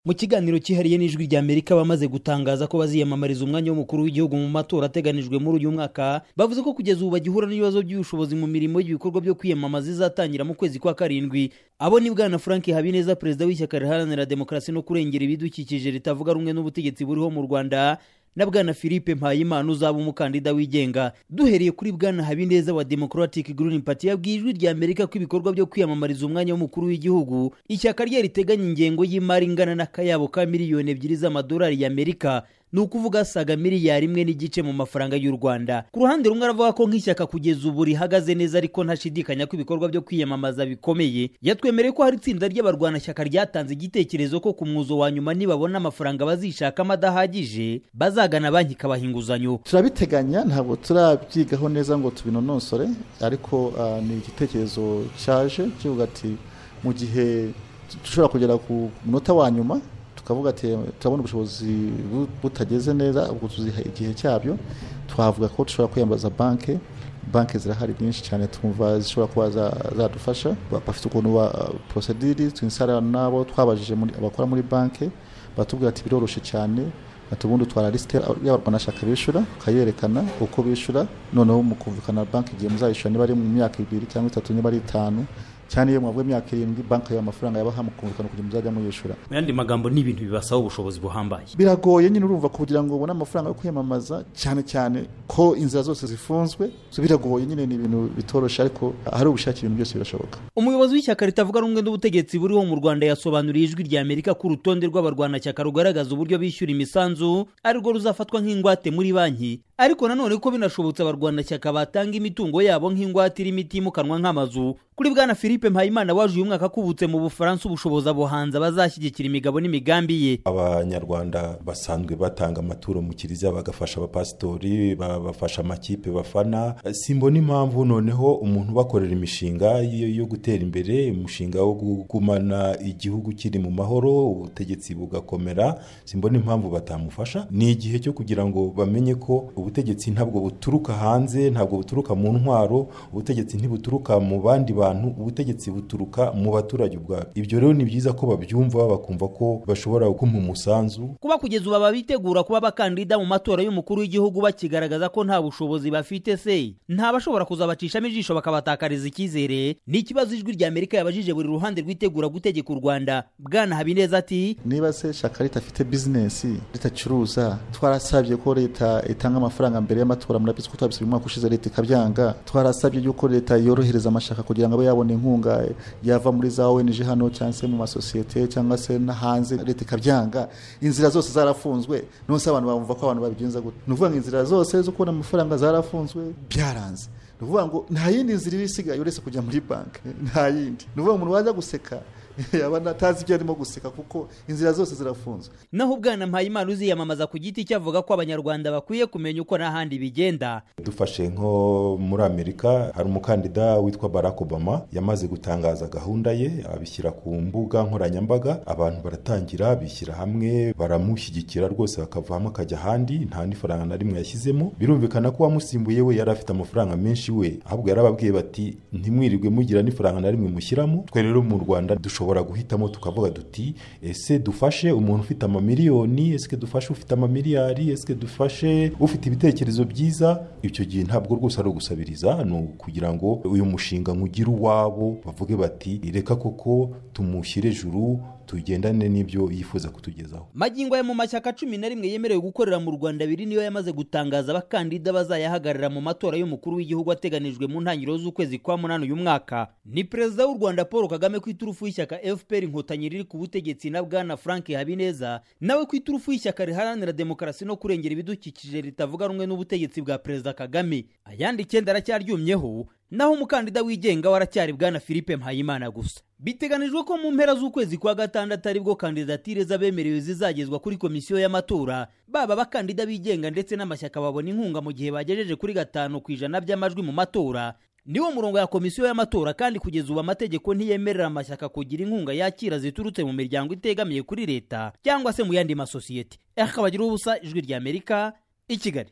mu kiganiro cyihariye n'ijwi rya amerika bamaze gutangaza ko baziyamamariza umwanya w'umukuru w'igihugu mu matora ateganijwe muri uyu mwaka bavuze ko kugeza ubu bagihura n'ibibazo by'ubushobozi mu mirimo y'ibikorwa byo kwiyamamaza izatangira mu kwezi kwa karindwi abo ni bwana frank habineza perezida w'ishyaka riharanira demokarasi no kurengera ibidukikije ritavuga rumwe n'ubutegetsi buriho mu rwanda na bwana philippe mpayimana uzaba umukandida wigenga duhereye kuri bwana habineza wa democratic green party yabwiye ijwi rya amerika ko ibikorwa byo kwiyamamariza umwanya w'umukuru w'igihugu ishyaka rye riteganya ingengo y'imari ingana n'akayabo ka miliyoni ebyiri z'amadolari y'amerika ni ukuvuga saga miliyari imwe n'igice mu mafaranga y'u rwanda ku ruhande rumwe aravuga ko nk'ishyaka kugeza ubu rihagaze neza ariko ntashidikanya ko ibikorwa byo kwiyamamaza bikomeye yatwemereye ko hari itsinda ry'abarwanashyaka ryatanze igitekerezo ko ku mwuzo wa nyuma nibabona amafaranga bazishakamo adahagije bazagana banki ikabaha inguzanyo turabiteganya ntabwo turabyigaho neza ngo tubinonosore ariko ah, ni igitekerezo cyaje kivuga ati mu gihe dushobora kugera ku munota wa nyuma tukavuga ati turabona ubushobozi bu- butageze neza ubwo tuziha igihe cyabyo twavuga ko dushobora kwiyambaza banke banke zirahari nyinshi cyane twumva zishobora kuba za- zadufasha Ba- bafite ukuntu ba porosediri twinsarana nabo twabajije muri- abakora muri banke batubwira ati biroroshye cyane ati ubundi utwara lisite y'abarwanashyaka bishyura ukayerekana uko bishyura noneho mukumvikana banki igihe muzayishyura niba ari mu myaka ibiri cyangwa itatu niba ari itanu cyane iyo mwabwa imyaka irindwi banki yabaha amafaranga yabaha mukumvikana kugira ngo muzajya muyishyura mu yandi magambo ni ibintu bibasaba ubushobozi buhambaye biragoye nyine urumva kugira ngo ubone amafaranga yo kwiyamamaza cyane cyane ko inzira zose zifunzwe so biragoye nyine ni ibintu bitoroshye ariko hari ubushake ibintu byose birashoboka umuyobozi w'ishyaka ritavuga rumwe n'ubutegetsi buriho mu rwanda yasobanuriye ijwi rya amerika ko urutonde rw'abarwanashyaka rugaragaza uburyo bishyura imisanzu arirwo ruzafatwa nk'ingwate muri banki ariko nanone ko binashobotse abarwanashyaka batanga imitungo yabo nk'ingwate irimo itimukanwa nk'amazu kuri bwana philippe mpayimana waje uyu mwaka akubutse mu bufaransa ubushobozi abahanzi bazashyigikira imigabo n'imigambi ye abanyarwanda basanzwe batanga amaturo mu kiliziya bagafasha abapasitori ba- bafasha amakipe bafana simbona impamvu noneho umuntu ubakorera imishinga yo yo gutera imbere umushinga wo kugumana igihugu kiri mu mahoro ubutegetsi bugakomera simbona impamvu batamufasha ni igihe cyo kugira ngo bamenye ko ubutegetsi ntabwo buturuka hanze ntabwo buturuka mu ntwaro ubutegetsi ntibuturuka mu bandi bantu ubutegetsi buturuka mu baturage ubwabo ibyo rero ni byiza ko babyumva bakumva ko bashobora gukuma umusanzu kuba kugeza ubu ababitegura kuba abakandida mu matora y'umukuru w'igihugu bakigaragaza ko nta bushobozi bafite se nta bashobora kuzabacishamo ijisho bakabatakariza icyizere ni ikibazo ijwi rya amerika yabajije buri ruhande rwitegura gutegeka u rwanda bwana habineza ati niba se shaka leta afite bizinesi ritacuruza twarasabye ko leta itanga amafaranga mbere y'amatora murabizi ko twabisabye umwaka ushize leta ikabyanga twarasabye yuko leta yorohereza amashaka kugira ngo abe yabona inkunga yava muri za ONG hano cyangwa se mu masosiyete cyangwa se no hanze leta ikabyanga inzira zose zarafunzwe nonse abantu bumva ko abantu babigenza gute ni ukuvuga ngo inzira zose zo kubona amafaranga zarafunzwe byaranze ni ukuvuga ngo nta yindi nzira iba isigaye uretse kujya muri banki nta yindi ni ukuvuga ngo umuntu waza guseka yaba natazi ibyo arimo guseka kuko inzira zose zirafunzwe naho bwana mpayimana uziyamamaza ku giti cye avuga ko abanyarwanda bakwiye kumenya uko n'ahandi bigenda dufashe nko muri amerika hari umukandida witwa barack obama yamaze gutangaza gahunda ye abishyira ku mbuga nkoranyambaga abantu baratangira bishyira hamwe baramushyigikira rwose bakavamo akajya ahandi nta n'ifaranga na rimwe yashyizemo birumvikana ko uwamusimbuye we yari afite amafaranga menshi we ahubwo yarababwiye bati ntimwirirwe mugira n'ifaranga na rimwe mushyiramo twe rero mu rwanda dushobora guhitamo tukavuga duti ese dufashe umuntu ufite amamiliyoni ese dufashe ufite amamiliyari ese dufashe ufite ibitekerezo byiza icyo gihe ntabwo rwose ari ugusabiriza ni ukugira ngo uyu mushinga nkugire uwabo bavuge bati reka koko tumushyire juru tugendane n'ibyo yifuza kutugezaho magingo aya mu mashyaka cumi na rimwe yemerewe gukorera mu rwanda abiri niyo yamaze gutangaza abakandida bazayahagarara mu matora y'umukuru w'igihugu ateganijwe mu ntangiriro z'ukwezi kwa munani uyu mwaka ni perezida w'u rwanda paul kagame ku iturufu y'ishyaka fpr inkotanyi riri ku butegetsi na bwana frank habineza nawe ku iturufu y'ishyaka riharanira demokarasi no kurengera ibidukikije ritavuga rumwe n'ubutegetsi bwa perezida kagame ayandi icyenda aracyaryumyeho naho umukandida wigenga waracyari bwana philippe mpayimana gusa biteganijwe ko mu mpera z'ukwezi kwa gatandatu aribwo kandidatire z'abemerewe zizagezwa kuri komisiyo y'amatora baba abakandida bigenga ndetse n'amashyaka babona inkunga mu gihe bagejeje kuri gatanu ku ijana by'amajwi mu matora niwo murongo ya komisiyo y'amatora kandi kugeza ubu amategeko ntiyemerera amashyaka kugira inkunga yakira ziturutse mu miryango itegamiye kuri leta cyangwa se mu yandi masosiyete akabagiraho ubusa ijwi ry'amerika i kigali